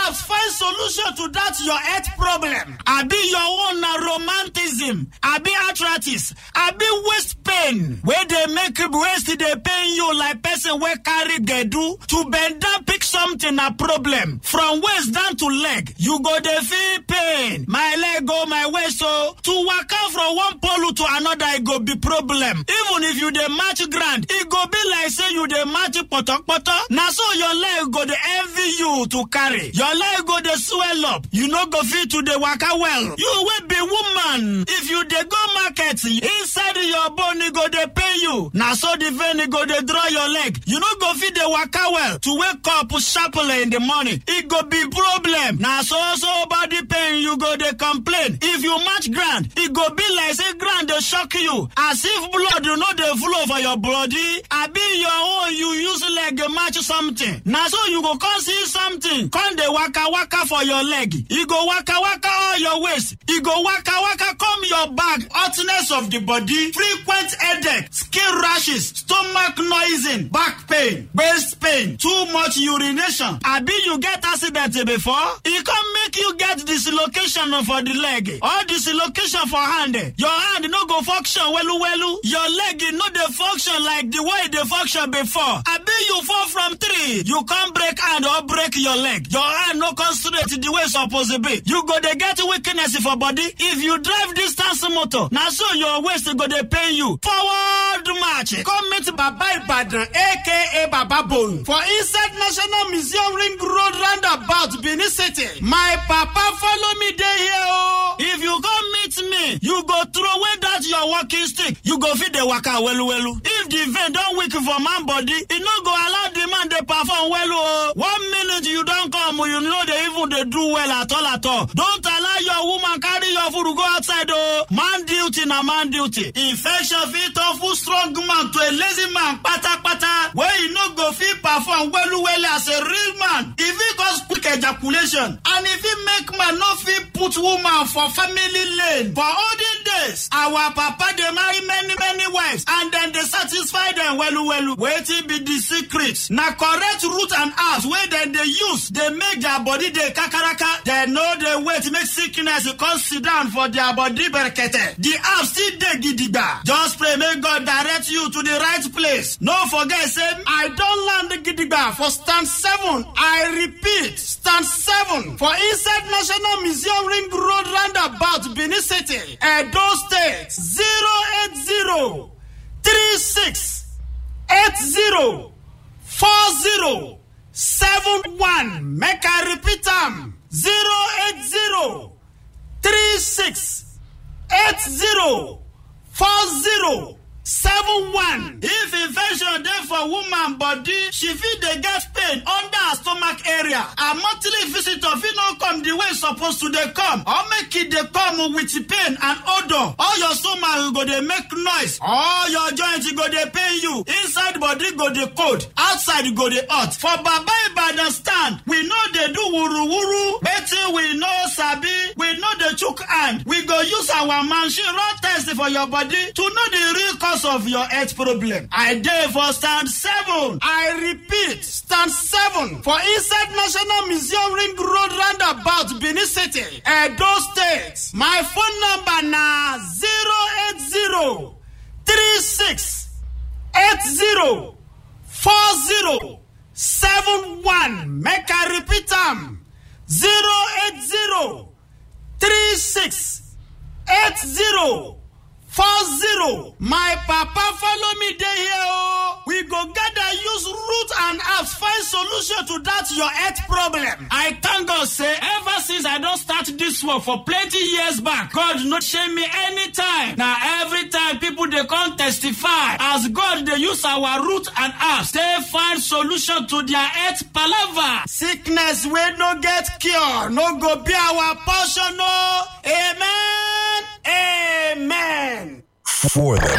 apps find solution to that your health problem. Abi your own na romanticism, abi arthritis, abi waist pain wey dey make waist dey pain you like person wey carry gbedu. To bend down pick something na problem. From waist down to leg, you go dey feel pain. My leg o, my waist o. To waka from one pole to another e go be problem. Even if you dey match ground, e go be like say you dey match potopoto. Na so your leg go dey envy you to carry. Your leg go dey swell up. You no go fit to dey waka well. You wey be woman, if you dey go market, inside your bone e go dey pain you. Na so the vein e go dey draw your leg. You no go fit dey waka well. To wake up sharply in the morning, e go be problem. Na so so body pain you go dey complain. If you match ground, e go be like say ground dey shock you. As if blood no dey flow for your body. Abi your own you use leg match something. Na so you go come see something. Come dey waka waka for your leg. E go waka waka all your waist. E go waka waka come your back. Hotness of the body, frequent headache, skin rashes, stomach noising, back pain, waist pain, too much urination. Abi you get accident before? E come make you get dislocation for the leg. Or dislocation for hand. Your hand no go function welu welu. Your leg no dey function like the way e dey function before. Abi you fall from tree, you come break hand or break your leg. Your hand no come straight the way e suppose be. You go dey get weakness for body. If you drive distance motor, na so your waist go dey pain you. Forward march. Come meet Baba Ibadan aka Baba Bone for inside National Museum Ring Road roundabout Benin City. My papa follow me dey here o. If you come meet me, you go throw away that your walking stick. You go fit dey waka welu welu. If the vein don weak for man body, e no go allow the man dey perform well o. One minute you don come, you no dey even dey do well at all at all. Don't allow your woman carry your food go outside o. Man duty na man duty. Infection fit turn full strong man to a lazy man patapata wey e no go fit perform welu welu as a real man. E fit cause quick ejaculation and e fit make man no fit put woman for family lane. For olden days, our papa dey marry many many wives and dem dey satisfy dem welu welu. Wetin be the secret? Na correct root and herbs wey dem dey use dey make their body dey kakaraka. Dem no dey wait make sickness come sit down for their body berekete. The herbs still dey gidigba. Just pray make God direct you to the right place. No forget say I don land gidigba for stand seven. I repeat stand seven for inside National Museum Ring Road roundabout Benin City, Edo State zero eight zero three six eight zero four zero seven one. Make I repeat am zero eight zero three six eight zero four zero seven one. If infection dey for woman body, she fit dey get pain under her stomach area. Her monthly visitor fit no come the way e suppose to dey come or make e dey come with pain and odour. All your stomach go dey make noise. All your joint go dey pain you. Inside body go dey cold. Outside go dey hot. For Baba Ibadan stand, we no dey do wuru-wuru. Wetin we no sabi, we no dey chook hand. We go use our machine run test for your body to know the real cause of your health problem. I dey for stand seven. I repeat, stand seven for inside National Museum Ring Road roundabout Benin City, Edo State. My phone number na zero eight zero three six eight zero four zero seven one. Make I repeat am zero eight zero three six eight zero. four zero. My papa follow me dey here o. We go gather use root and herbs find solution to that your health problem. I thank God say ever since I don start this work for plenty years back, God no shame me anytime. Na every time people dey come testify as God dey use our root and herbs take find solution to their health palava. Sickness wey no get cure no go be our portion o. Amen. Amen. For the